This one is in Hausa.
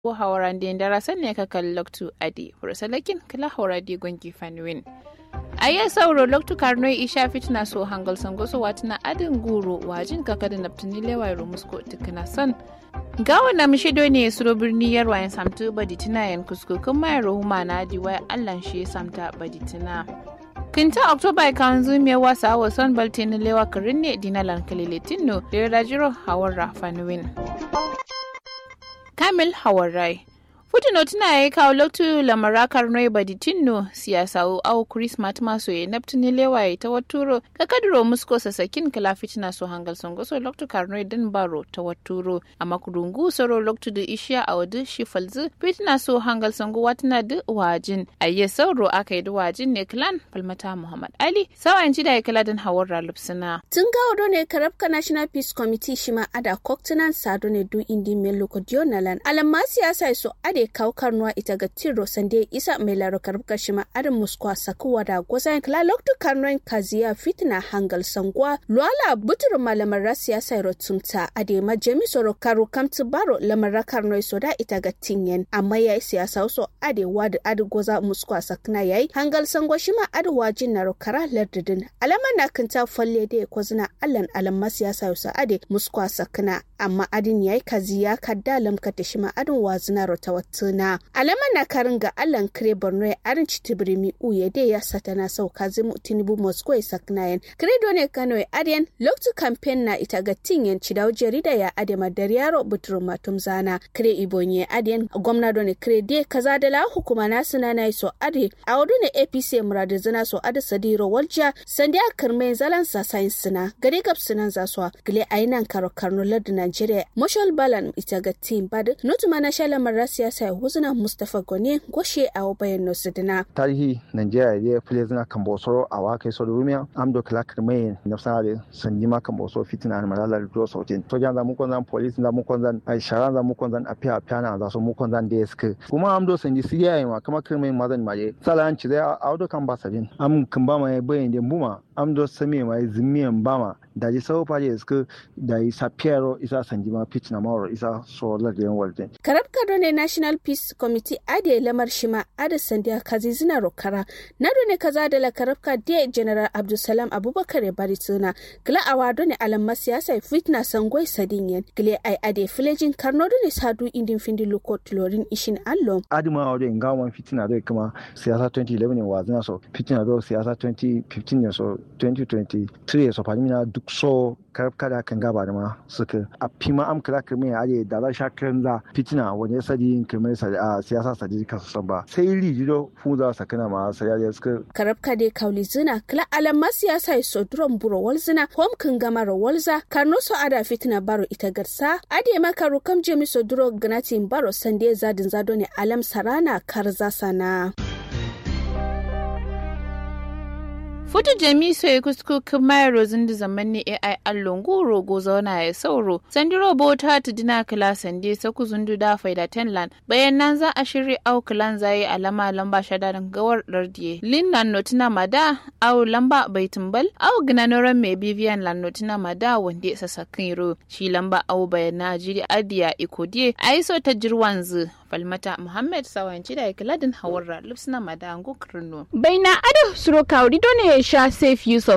ko hawarande ndara sanne ka kal loktu adi furasalakin kala hawaradi gongi fanwin aya sauro loktu karnoi isha fitna so hangal sango so watina adin guro wajin kaka da naftini lewa musko tikina san gawa na mishido ne suro birni yarwa yan samtu baditina yan kusko kun mayar huma na diwa allan shi samta baditina kinta oktoba kan zume wasa wa son baltin lewa karin ne dinalan kalilitin no da rajiro hawar rafanuwin kamil hawarai Futino tuna ya yi kawo loktu lamarakar noi baditinno siyasa au Christmas maso ya naftini lewaye ta waturo ka kadiro musko sasakin kala fitina so hangal songo so loktu karnoi din baro ta waturo amma kudungu soro loktu da ishiya a wadu shi falzu fitina so hangal songo watina da wajin ayye sauro aka yi da wajin ne klan falmata Muhammad Ali sawan ci da ya kala din hawar ralupsina. Tun gawo ne karabka National Peace Committee shima ada koktunan sado ne du indi melo kodionalan alamma siyasa so ade ade kaukar nuwa ita ga tiro sande isa mai laro karbuka shi ma arin muskwa sakuwa da gwazan kala loktu karnoin kaziya fitina hangal sangwa luala butur malamar rasiya sai rotunta ade ma jemi soro karu kamtu baro lamar karnoi soda ita ga tinyen amma yayi siyasa so ade wadu adu goza muskwa sakna yayi hangal sangwa shi ma adu wajin na rokara lardidin alama na kanta falle da kwazina allan alamma siyasa yosa ade muskwa sakna amma adin yayi kaziya kadda lamkata shi ma adin wazina rota tuna alama na karin ga allan kire borno ya arin citibirimi uye de ya satana sauka zimu tinubu moscow ya saknayen kire done kano ya adiyan loktu campaign na ita ga tinyen cidau jarida ya adema dariyaro buturu matum zana kire ibonye adiyan gwamna done kire de kaza da la hukuma na suna na so ade a wadu ne apc muradu zina so ade sadiro walja sandi a kirme zalan sa science suna gare gab sunan zaswa gile ainan karo karno lardu nigeria moshal balan ita ga team bad nutuma na shalamar rasiya sai huzuna Mustapha Gone goshe a wabayan Nosidina. Tarihi Nigeria ya fili zina kan bosoro a waka so da rumiya amdo kala kirmai na sanare sanji ma kan bosoro fitina na malala da do sautin. To jan za mu konzan police za mu konzan ai sharan za mu konzan a fiya fiya na za su mu konzan da yaske. Kuma amdo sanji siya yi ma kama kirmai mazan maje. Sala an ci zai a audo kan ba sabin. Am kan ba mai bayan da buma amdo sami mai zimiyan bama da ji sau faje suka da yi sa piero isa sanjima pitch na mawar isa so lagyan walden. Karab kado ne National Peace Committee ade lamar shima ade sandiya kazi zina rokara na ne kaza da la karabka de General Abdulsalam Abubakar ya bari tuna kila awado ne alamma siyasa fitna sangwai sadinyen kile ai ade filejin karno ne sadu indin findi loko tulorin ishin allo. Adima awado in gawan fitina do kuma siyasa 2011 ne wazina so fitina do siyasa 2015 ne so 2023 so fahimina duk so kada kan gaba da ma suka a fima am kira kirme a je da za sha kiran za fitina wani sadi kirme a siyasa sadi ka san ba sai rijido fuza sakana ma sai ya suka karabka de kauli zina kala alamma siyasa so duron buro wal zina hom kan gama ro walza karno so ada fitina baro ita garsa ade makaru kam jemi so duro gnatin baro sande zadin zado ne alam sarana karza sana Futu jami so ya kusku kuma rozin da zaman ne AI allon goro go zauna ya sauro. Sandi robo ta ta dina kila sande sa ku zundu da faida tenland. Bayan nan za a shirya au kilan zai alama lamba shadarin gawar lardiye. Lin lan notina mada au lamba bai tumbal au ginanoran mai bibiyan lan notina mada wanda ya sasa ro. Shi lamba au bayan na jiri adiya ikodiye a yi so ta jirwan zu. Falmata Muhammad sawanci da kiladin hawarra lupsina madango kirno. Baina ado suro kauri done sha safe use of